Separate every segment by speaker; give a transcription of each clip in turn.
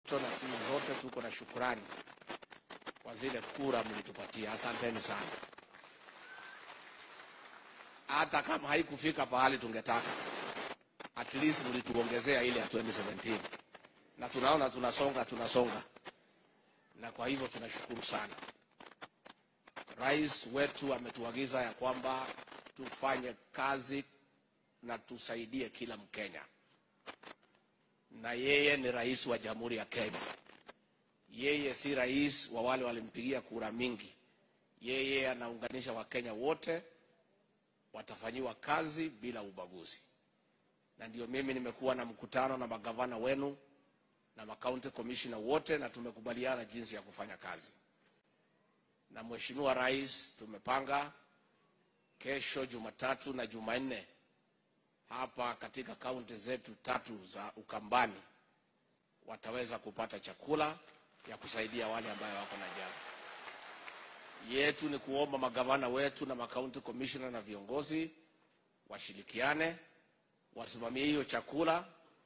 Speaker 1: na sisi zote tuko na shukurani kwa zile kura mlitupatia. Asanteni sana. Hata kama haikufika pahali tungetaka, at least mlituongezea ile ya 2017 na tunaona tunasonga tunasonga, na kwa hivyo tunashukuru sana. Rais wetu ametuagiza ya kwamba tufanye kazi na tusaidie kila Mkenya, na yeye ni rais wa Jamhuri ya Kenya. Yeye si rais wa wale walimpigia kura mingi. Yeye anaunganisha Wakenya wote, watafanyiwa kazi bila ubaguzi. Na ndio mimi nimekuwa na mkutano na magavana wenu na makaunti commissioner wote, na tumekubaliana jinsi ya kufanya kazi. Na Mheshimiwa Rais, tumepanga kesho Jumatatu na Jumanne hapa katika kaunti zetu tatu za Ukambani wataweza kupata chakula ya kusaidia wale ambayo wako na njaa. Yetu ni kuomba magavana wetu na makaunti commissioner na viongozi washirikiane, wasimamie hiyo chakula,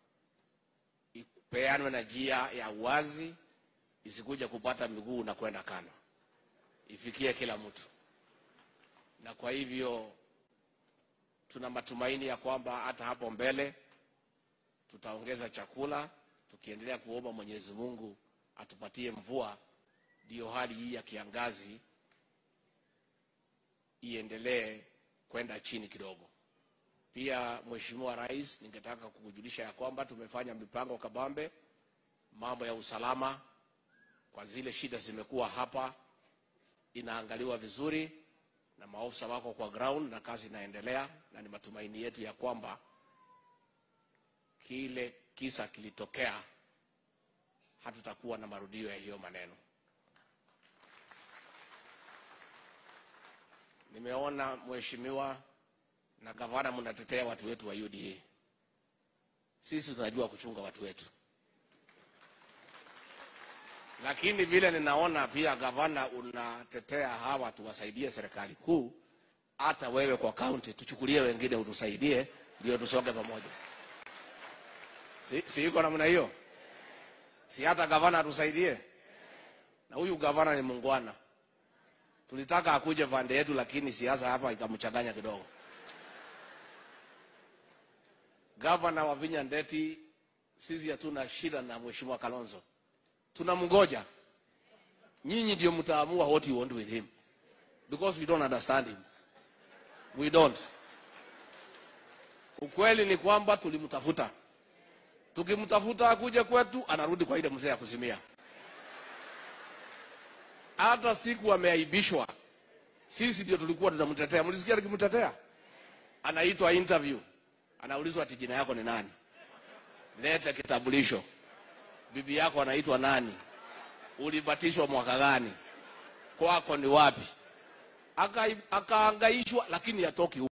Speaker 1: ipeanwe na njia ya uwazi, isikuja kupata miguu na kwenda kando, ifikie kila mtu. Na kwa hivyo tuna matumaini ya kwamba hata hapo mbele tutaongeza chakula, tukiendelea kuomba Mwenyezi Mungu atupatie mvua, ndiyo hali hii ya kiangazi iendelee kwenda chini kidogo. Pia Mheshimiwa Rais, ningetaka kukujulisha ya kwamba tumefanya mipango kabambe, mambo ya usalama kwa zile shida zimekuwa hapa, inaangaliwa vizuri na maofisa wako kwa ground na kazi inaendelea, na ni matumaini yetu ya kwamba kile kisa kilitokea, hatutakuwa na marudio ya hiyo maneno. Nimeona mheshimiwa na gavana mnatetea watu wetu wa UDA. Sisi tunajua kuchunga watu wetu, lakini vile ninaona pia gavana unatetea hawa tuwasaidie serikali kuu, hata wewe kwa kaunti tuchukulie wengine utusaidie, ndio tusonge pamoja. Si, si iko namna hiyo? Si hata gavana atusaidie? Na huyu gavana ni mungwana. Tulitaka akuje pande yetu, lakini siasa hapa ikamchanganya kidogo. Gavana wa Vinya Ndeti, sisi hatuna shida na mheshimiwa Kalonzo, tunamngoja. Nyinyi ndio mtaamua what you want with him because we don't understand him, we don't. Ukweli ni kwamba tulimtafuta, tukimtafuta akuje kwetu, anarudi kwa ile mzee ya kuzimia. Hata siku ameaibishwa, sisi ndio tulikuwa tunamtetea. Mlisikia nikimtetea? Anaitwa interview, anaulizwa ati jina yako ni nani, lete kitambulisho, bibi yako anaitwa nani, ulibatishwa mwaka gani, kwako ni wapi? Aka- Akaangaishwa, lakini yatoki